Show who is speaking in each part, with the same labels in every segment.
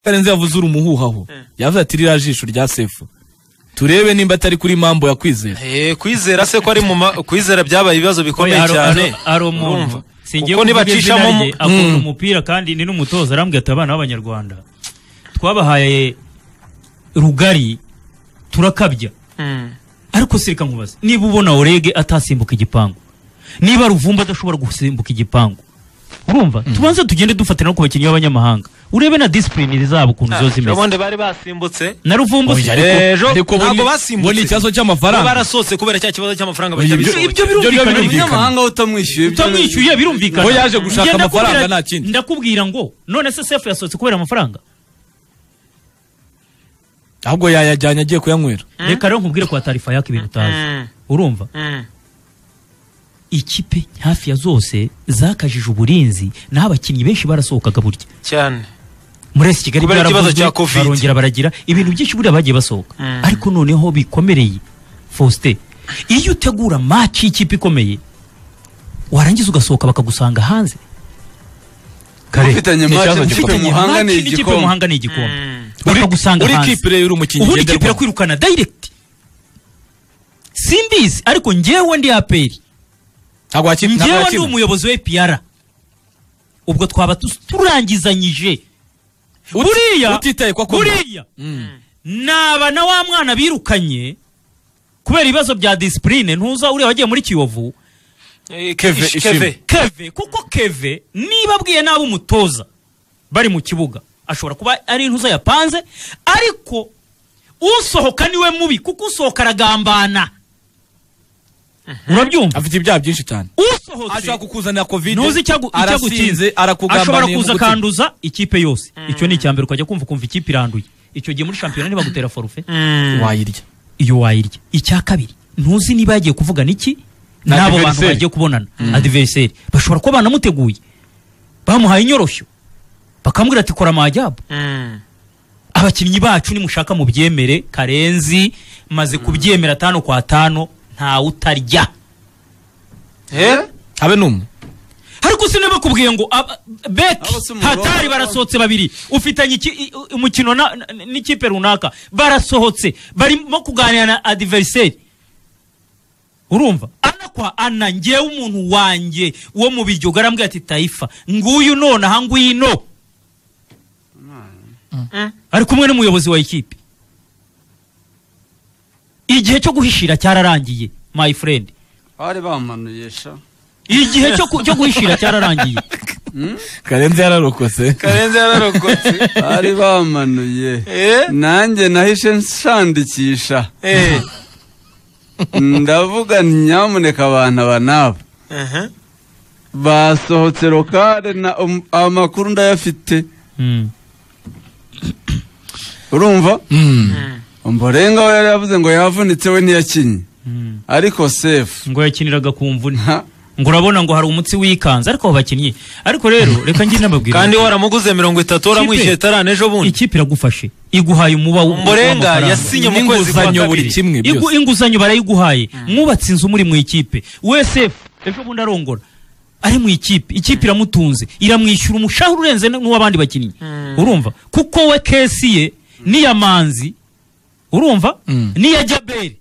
Speaker 1: utarenze yavuze uri umuhuhaho yavuze ati ririya jisho rya sefu turebe nimba atari kuri mambo ya kwizera
Speaker 2: Eh, kwizera se ko ari mu ma- kwizera byabaye ibibazo bikomeye
Speaker 3: Oya, hari-
Speaker 2: cyane
Speaker 3: hari- hari umuntu
Speaker 2: Urumva?
Speaker 3: singiye
Speaker 2: Kuko
Speaker 3: kuvuga izina
Speaker 2: nibacishamo
Speaker 3: rye akunda umupira kandi ni n'umutoza arambwira ati abana b'abanyarwanda twabahaye rugari turakabya ariko se reka nkubaze niba ubona orege atasimbuka igipangu niba ruvumba adashobora gusimbuka igipangu urumva tubanze tugende dufatira no ku bakinnyi b'abanyamahanga urebe na disipurine zabo ukuntu ziba zimeze
Speaker 2: ubundi bari basimbutse
Speaker 3: na ruvumba
Speaker 1: Oya,
Speaker 3: si-
Speaker 1: ariko-
Speaker 2: ejo
Speaker 1: ariko bo
Speaker 2: ntabwo
Speaker 1: ni- bo
Speaker 2: basimbutse.
Speaker 1: ni ikibazo
Speaker 2: bo
Speaker 1: cy'amafaranga
Speaker 2: barasohotse kubera cya kibazo cy'amafaranga
Speaker 1: Oya, ibyo-
Speaker 2: batabisohoye
Speaker 1: ibyo
Speaker 3: birumvikana.
Speaker 1: birumvikana
Speaker 4: umunyamahanga we utamwishyuye ibyo-
Speaker 3: utamwishyuye birumvikana
Speaker 1: Bo yaje gushaka
Speaker 3: Njye ndakubwira-
Speaker 1: amafaranga, nta kindi.
Speaker 3: ndakubwira ngo none se sefu yasohotse kubera amafaranga
Speaker 1: ahubwo yayajyanye agiye kuyanywera
Speaker 3: reka rero nkubwire kwa tarifa yaka ibintu utazi
Speaker 2: Mm.
Speaker 3: urumva
Speaker 2: Mm.
Speaker 3: ikipe hafi ya zose zakajije uburinzi naho abakinnyi benshi barasohokaga burya
Speaker 2: cyane
Speaker 3: muri esi kigali
Speaker 2: Kubera ikibazo
Speaker 3: byaravuzwe,
Speaker 2: cya Covid.
Speaker 3: barongera baragira ibintu byinshi buriya bagiye basohoka ariko noneho bikomereye faustin iyo utegura maci y'ikipe ikomeye warangiza ugasohoka bakagusanga hanze Kare,
Speaker 4: Mufitanye
Speaker 1: ni
Speaker 4: match,
Speaker 1: ikibazo
Speaker 4: mufitanye
Speaker 1: gikomeye.
Speaker 4: umuhanga ni
Speaker 3: match n'ikipe
Speaker 4: igikombe.
Speaker 3: muhanga ni igikombe bakagusanga
Speaker 1: uri
Speaker 3: hanze
Speaker 1: kipe rero uri umukinnyi
Speaker 3: ubundi ikipe
Speaker 1: ngenderwaho
Speaker 3: irakwirukana direct simbizi ariko njyewe ndi aperi
Speaker 1: ntabwo wakina ntabwo
Speaker 3: njyewe ndi
Speaker 1: wakina
Speaker 3: umuyobozi w'epiyara ubwo twaba tu- turangizanyije
Speaker 1: Uti-
Speaker 3: buriya
Speaker 1: utitaye ko akunda.
Speaker 3: buriya naba na wa mwana birukanye kubera ibibazo bya disipurine ntuza uriya wagiye muri kiyovu
Speaker 2: Eh,
Speaker 1: Keve,
Speaker 2: ish-
Speaker 1: ishimwe.
Speaker 2: keve
Speaker 3: keve kuko keve niba abwiye nabi umutoza bari mu kibuga ashobora kuba ari intuza yapanze ariko usohoka niwe mubi kuko usohoka aragambana urabyumva
Speaker 1: afite ibyaha byinshi cyane
Speaker 3: usohotse
Speaker 1: ashobora kukuzanira covid
Speaker 3: ntuzi icyo agu- icyo agukinze
Speaker 1: arasinze
Speaker 3: ashobora
Speaker 1: arakugambaniye mu
Speaker 3: kuza
Speaker 1: gutsinda.
Speaker 3: akanduza ikipe yose icyo ni icyambere ukajya kumva ukumva ikipe iranduye icyo gihe muri shampiyona ntibagutera forufe
Speaker 1: wayirya
Speaker 3: iyo wayirya icya kabiri ntuzi niba yagiye kuvugana iki
Speaker 1: Na
Speaker 3: n'abo bantu
Speaker 1: adversaire.
Speaker 3: bagiye kubonana adiveriseri bashobora kuba banamuteguye bamuhaye inyoroshyo bakamubwira ati kora amajyabo abakinnyi bacu nimushaka mu byemere karenzi maze kubyemera atanu kwa tanu ntawe utarya
Speaker 2: Eh?
Speaker 1: habe n'umwe
Speaker 3: ariko si nabakubwiye ngo aba- beki
Speaker 4: Abo si umurongo.
Speaker 3: hatari barasohotse babiri ufitanye iki- i- i- umukino na- na- n'ikipe runaka barasohotse barimo kuganira na adiveriseri urumva ana kwa ana ngewe umuntu wanjye wo mu biryogo arambwira ati tayifa nguyu nonaha ngwino ari kumwe n'umuyobozi wa ikipe igihe cyo guhishira cyararangiye my friend
Speaker 4: bari bamanuye sha
Speaker 3: igihe cyo ku- cyo guhishira cyararangiye
Speaker 1: karenzi yararokotse
Speaker 2: karenze yararokotse
Speaker 4: bari bamanuye
Speaker 2: Eh?
Speaker 4: nanjye nahishe nshandikisha
Speaker 2: Eh.
Speaker 4: ndavuga nti nyamuneka abantu aba nabo
Speaker 2: Uh-huh.
Speaker 4: basohotse lokale na um- amakuru ndayafite
Speaker 3: Mm.
Speaker 4: urumva
Speaker 1: Mm.
Speaker 4: mborenga we yari yavuze ngo yavunitse we ntiyakinye
Speaker 3: Mm.
Speaker 4: ariko sefu
Speaker 3: ngo yakiniraga ku mvune
Speaker 4: Ha.
Speaker 3: ngo urabona ngo hari umutsi wikanze ariko abo bakinnyi ariko rero reka njye nababwira
Speaker 2: kandi waramuguze mirongo itatu waramwishyuye
Speaker 3: Ikipe.
Speaker 2: tarane ejo bundi
Speaker 3: ikipe iragufashe iguhaye umuba w-
Speaker 2: Ombolenga
Speaker 3: w'amafaranga.
Speaker 2: yasinye mu kwezi kwa
Speaker 1: Inguzanyo buri
Speaker 2: kabiri.
Speaker 1: kimwe
Speaker 3: Igu-
Speaker 1: byose
Speaker 3: inguzanyo barayiguhaye mwubatse inzu muri mu ikipe wese ejo bundi arongora ari mu ikipe ikipe iramutunze iramwishyura umushahara urenze n- n'uw'abandi bakinnyi urumva kuko we kesi ye n'iya manzi urumva
Speaker 1: Mm.
Speaker 3: n'iya jaberi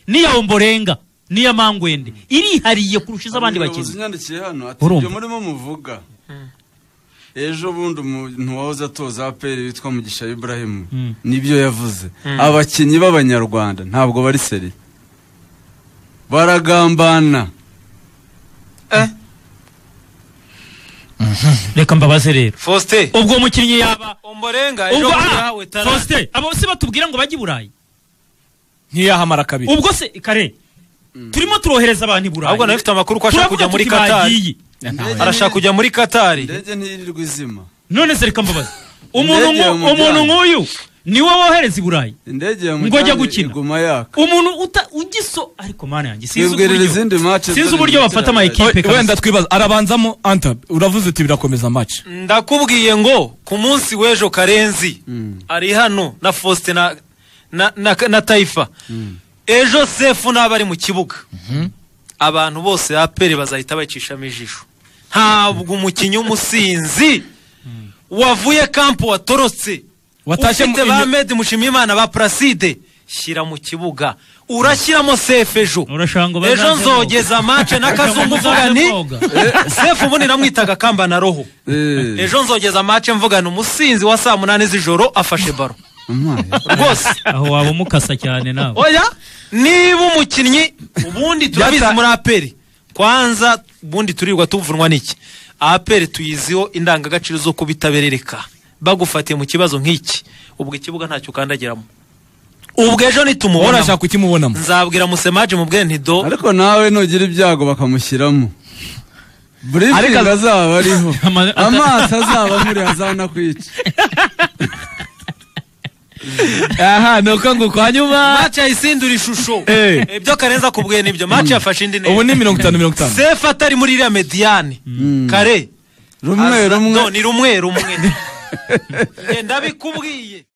Speaker 3: n'iya omborenga n'iya mangwende irihariye kurusha iz'abandi
Speaker 4: Umuyobozi
Speaker 3: bakinnyi
Speaker 4: unyandikiye hano ati
Speaker 3: Urumva?
Speaker 4: ibyo murimo muvuga ejo bundi umuntu wahoze atoza aperi witwa mugisha iburahimu
Speaker 3: Mm.
Speaker 4: nibyo yavuze abakinnyi b'abanyarwanda ntabwo bari seri baragambana
Speaker 3: reka mbabaze rero
Speaker 2: faustin
Speaker 3: ubwo mukinnyi yaba
Speaker 2: omborenga ejo
Speaker 3: ubwo
Speaker 2: bundi
Speaker 3: ah,
Speaker 2: yahawe tarane
Speaker 3: Faustin, abo si batubwira ngo bajye i burayi
Speaker 1: ntiyahamara kabiri
Speaker 3: ubwo se kare turimo turohereza abantu i burayi
Speaker 2: ahubwo nawe ufite amakuru ko ashaka
Speaker 3: Turavuga
Speaker 2: kujya muri
Speaker 3: tuti
Speaker 2: katari
Speaker 3: bagiye.
Speaker 4: Indege
Speaker 2: arashaka
Speaker 4: ni-
Speaker 2: kujya muri katari
Speaker 4: indege ntiyirirwa izima
Speaker 3: none se reka mbabaze umuntu
Speaker 4: Indege
Speaker 3: nku-
Speaker 4: yo mu
Speaker 3: umuntu
Speaker 4: byanya.
Speaker 3: nk'uyu niwe wohereza i burayi
Speaker 4: indege ya
Speaker 3: Ngo ajya
Speaker 4: mujyanye
Speaker 3: gukina.
Speaker 4: iguma yaka
Speaker 3: umuntu uta- ugiso ariko mana yanjye sinzi
Speaker 4: Twibwirira
Speaker 3: uburyo-
Speaker 4: izindi match
Speaker 3: sinzi
Speaker 4: zari
Speaker 3: uburyo
Speaker 4: mu
Speaker 3: bafata ama
Speaker 4: ikipe
Speaker 3: ekipe kabisa.
Speaker 1: wenda twibaza arabanzamo anta uravuze uti birakomeza match
Speaker 2: ndakubwiye ngo ku munsi w'ejo karenzi ari hano na faustin na, na, na, na tayifa ejo sefu naba ari mu kibuga abantu bose aperi bazahita bacishamo ijisho ntabwo umukinnyi umusinzi wavuye kampu watorotse
Speaker 1: Watashye mu-
Speaker 2: ufite ba medi mushimiyimana ba puraside shyira mu kibuga urashyiramo sefu ejo
Speaker 3: Urashaka ngo
Speaker 2: ejo
Speaker 3: bazaze
Speaker 2: nzogeza mace na kazungu uvuga ni
Speaker 3: koga.
Speaker 2: sefu ubundi namwitaga kamba na roho
Speaker 4: Eh,
Speaker 2: ejo nzogeza mace mvugana umusinzi wa saa munani z'ijoro afashe baro
Speaker 4: amaye.
Speaker 2: rwose
Speaker 3: aho waba umukasa cyane nawe
Speaker 2: oya niba umukinnyi ubundi turabizi
Speaker 1: Yata-
Speaker 2: muri aperi kwanza ubundi turirwa tuvunwa n'iki aperi tuyiziho indangagaciro zo kubitaberereka bagufatiye mu kibazo nk'iki ubwo ikibuga ntacyo ukandagiramo ubwo ejo nitumubona
Speaker 1: urashaka ukimubonamo
Speaker 2: nzabwira musemaje mubwire ntido
Speaker 4: ariko nawe nugira ibyago bakamushyiramo burifingi azaba ariho
Speaker 3: Ama- ata-
Speaker 4: amaso azaba amuri azanakwica
Speaker 1: aha ni uko nguko hanyuma
Speaker 2: mace yayisindura ishusho
Speaker 1: Eh.
Speaker 2: ibyo karenza kubwiye nibyo mace yafashe indi
Speaker 1: ubu
Speaker 2: neza
Speaker 1: ni mirongo itanu mirongo itanu
Speaker 2: sefu atari muri iriya mediyane kare
Speaker 4: rumwe
Speaker 2: aza-
Speaker 4: rumwe
Speaker 2: no, ni rumwe rumwe Njye ndabikubwiye